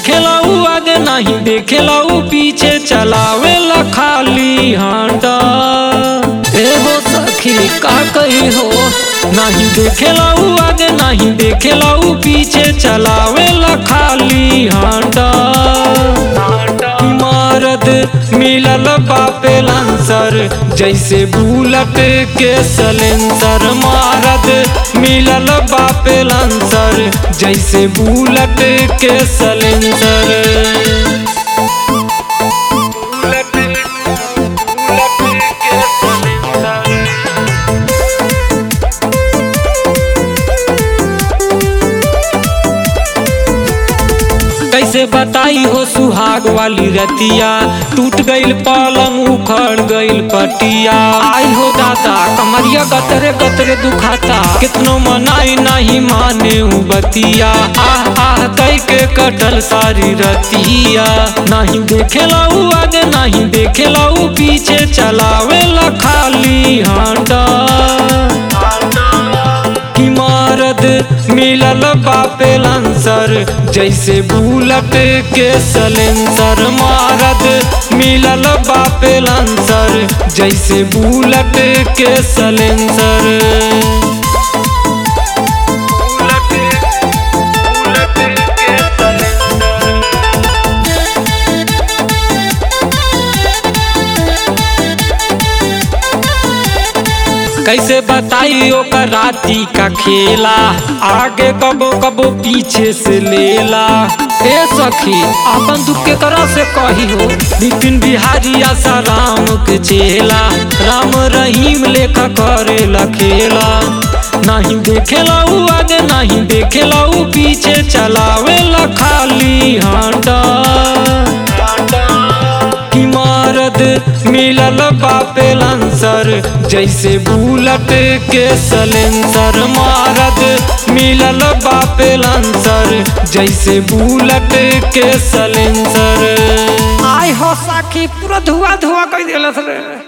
देखेला उ आगे नहीं देखेला उ पीछे चलावेला खाली हांडा ए हो सखी का कही हो नहीं देखेला उ आगे नहीं देखेला उ पीछे चलावेला खाली हांडा इमारत मिलल बापे लांसर जैसे बुलट के सलेंसर मारत मिलल बापे लांसर जैसे बुलट के सलेंसर बुलट बुलट के सलेंसर कैसे बताई हो सुहाग वाली रतिया टूट गईल पलंग उखड़ गईल पटिया आई हो दादा कमरिया गतरे गतरे दुखाता कितनो मनाई नहीं माने उ बतिया आह आह कई के कटल सारी रतिया नहीं देखेला उ आगे नहीं देखेला उ पीछे चलावेला खाली हांडा इमारत मिलल बापे लांसर जैसे बुलट के सलेंसर मारत मिलल बापे लांसर जैसे बुलट के सलेंसर कैसे बताई ओकर राती का खेला आगे कबो कबो पीछे से लेला ए सखी अपन दुख के करा से कही हो नितिन बिहारी आशा राम के चेला राम रहीम लेखा करेला खेला नहीं देखेला उ आगे नहीं देखेला उ पीछे चलावेला खाली हांडा इमारत मिलल बापे लांसर जैसे बुलट के सलेंसर मारत मिलल बापे लांसर जैसे बुलट के सलेंसर आय हो साखी पूरा धुआ धुआ कर दिलस रे